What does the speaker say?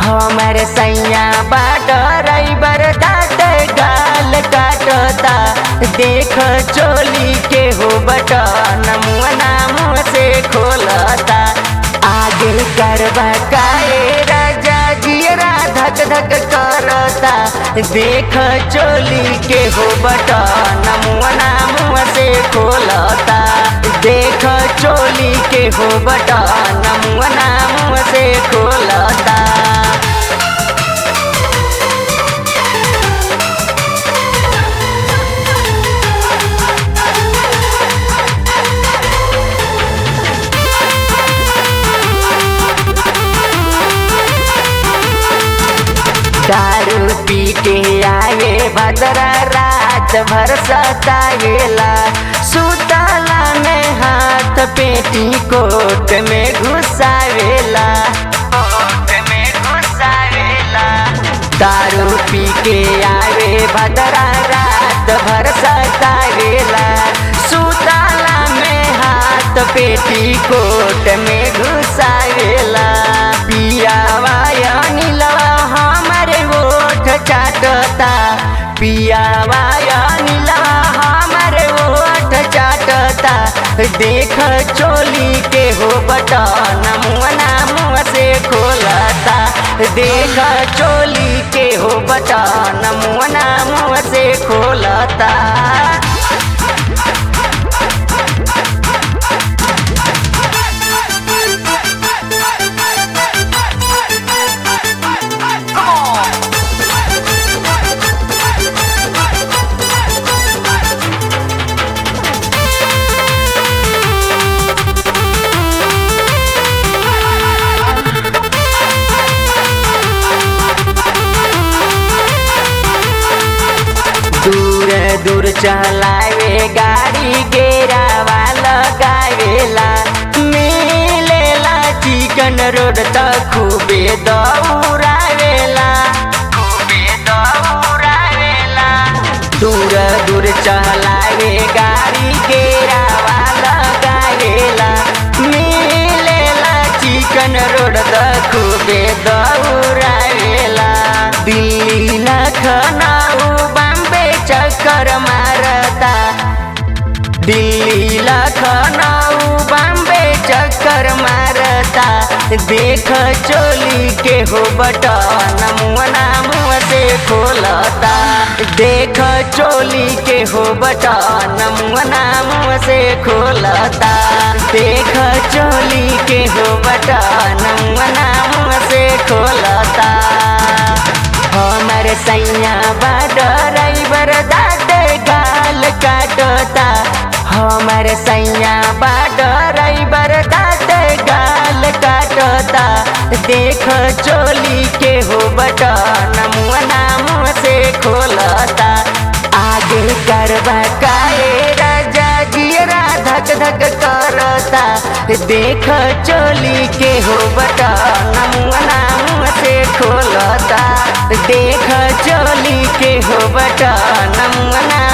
हमर सैया बाट रईबर दाँत गाल काटता देख चोली के हो बटन मुअना मुँह से खोलता आगे करबा काए राजा जियरा धक धक करता देख चोली के हो बटन मुअना मुँह से खोलता देख चोली के हो बटन मुअना मुँह से खोलता दारू पी के आवे भद्रा रात भर सतावेला सुतला में हाथ पेटी कोट में घुसावेला कोट में घुसावेला दारू पी के आवे भद्रा रात भर सतावेला सुतला में हाथ पेटी कोट में घुसावेला पियावा नीलवा हमारे ओठ चाटता पियावा नीलवा हमारे ओठ चाटता देख चोली के हो बटन मुअना मुँह से खोलता देख चोली के हो बटन मुअना मुँह से खोलता दूर दूर चलावे गाड़ी गेरावा लगावेला मिलेला चिकन रोड त खूबे दौड़ावेला खूबे दौड़ावेला दूर दूर चलावे गाड़ी गेरावा लगावेला मिलेला चिकन रोड त खूबे दौड़ावेला दिल्ली लखनऊ बम्बे चक्कर मारता दिल्ली लखनऊ बम्बे चक्कर मारता देख चोली के हो बटन मुअना मुँह से खोलता देख चोली के हो बटन मुअना मुँह से खोलता देख चोली के हो बटन मुअना मुँह से खोलता हमर सैया ड्राइवर दाँत गाल काटता हमर सैया ड्राइवर दाँत गाल काटता देख चोली के हो बटन मुअना मुँह से खोलता आगे करबा काए राजा जियरा धक धक करता देख चोली के हो बटन मुअना मुँह से खोलता देख चोली के हो बटन मुअना